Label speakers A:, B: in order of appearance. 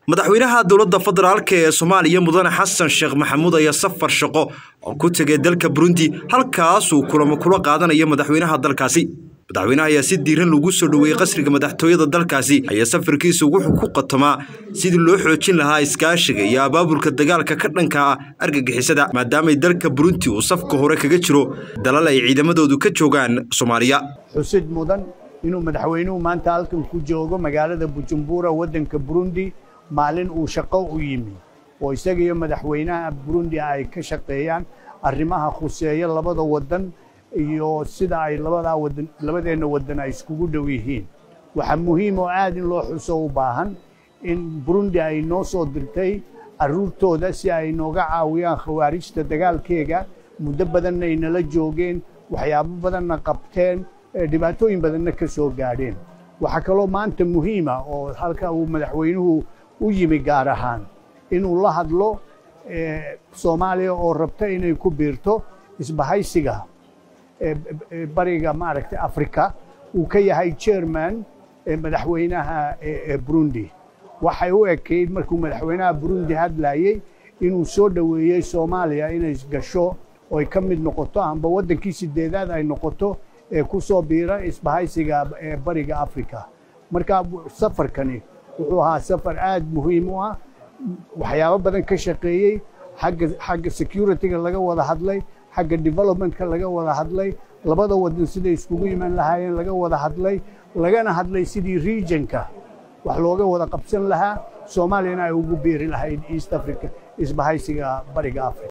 A: madaxweynaha dowladda federaalk ee soomaaliya mudane xasan sheekh maxamuud ayaa safar shaqo oo ku tegay dalka burundi halkaasuu kulamo kula qaadanayo madaxweynaha dalkaasi madaxweynaha ayaa si diiran lagu soo dhoweeyey qasriga madaxtooyada dalkaasi ayaa safarkiisa wuxuu ku qatomaa sidii loo xoojin lahaa iskaashiga iyo abaabulka dagaalka ka dhanka ah argagixisada maadaamay dalka burundi uu safka hore kaga jiro dalal ay ciidamadoodu ka joogaan soomaaliya
B: xusid mudan inuu madaxweynuhu maanta halkan ku joogo magaalada bujumbura waddanka burundi maalin uu shaqo u yimi oo isaga iyo madaxweynaha burundi ay ka shaqeeyaan arrimaha khuseeya labada waddan iyo sida ay labadaa wadan labadeenna waddan ay iskugu dhow yihiin waxaa muhiim oo aad in loo xuso u baahan in burundi ay noo soo dirtay carruurtooda si ay nooga caawiyaan khawaarijta dagaalkeega muddo badanna ay nala joogeen waxyaabo badanna qabteen dhibaatooyin badanna ka soo gaadheen waxaa kaloo maanta muhiima oo halka uu madaxweynuhu u yimi gaar ahaan inuu la hadlo soomaaliya oo rabta inay ku biirto isbahaysiga bariga maaragtay africa uu ka yahay chairman madaxweynaha burundi waxay u ekayd markuu madaxweynaha burundi hadlayey inuu soo dhoweeyey soomaaliya inay gasho oy ka mid noqoto amba waddankii sideedaad ay noqoto ee ku soo biira isbahaysiga bariga africa marka safarkani wuxuu ahaa safar aad muhiim u ah waxyaabo badan ka shaqeeyey xagga xagga securityga laga wada hadlay xagga developmentka laga wada hadlay labada wadan siday iskugu iman lahaayeen laga wada hadlay lagana hadlay sidii regionka wax looga wada qabsan lahaa soomaaliyana ay ugu biiri lahayd east africa isbahaysiga bariga africa